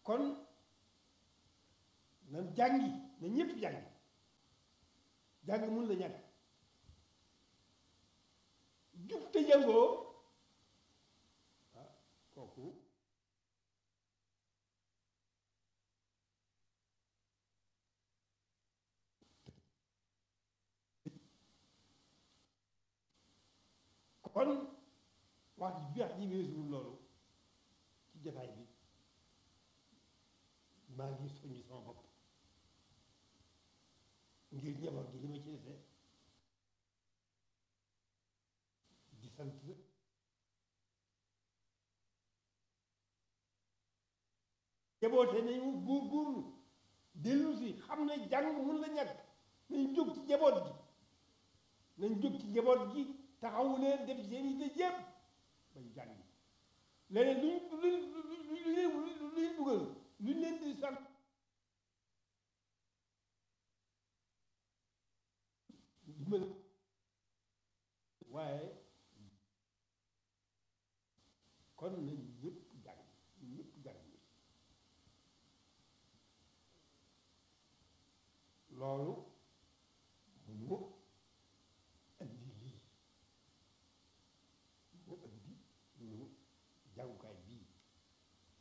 kon nan jàngi na ñëpp jàngi jàng mun la ñàkk jub te jàngoo ah kooku kon wax ji wax ji weesuwul loolu ci jataay bi maa ngi soññ sama bopp ngir njaboot gi li ma ci defee di sant jaboote nañu góor góorlu dellu si xam ne jàng mun la ñàkk nañ jóg ci jaboot gi nañ jóg ci jaboot gi taxawu leen def seen yi te jéem bañ jàng leneen luñ luñ luñ luñ dugal luñ leen di sant dimbal waaye kon nañ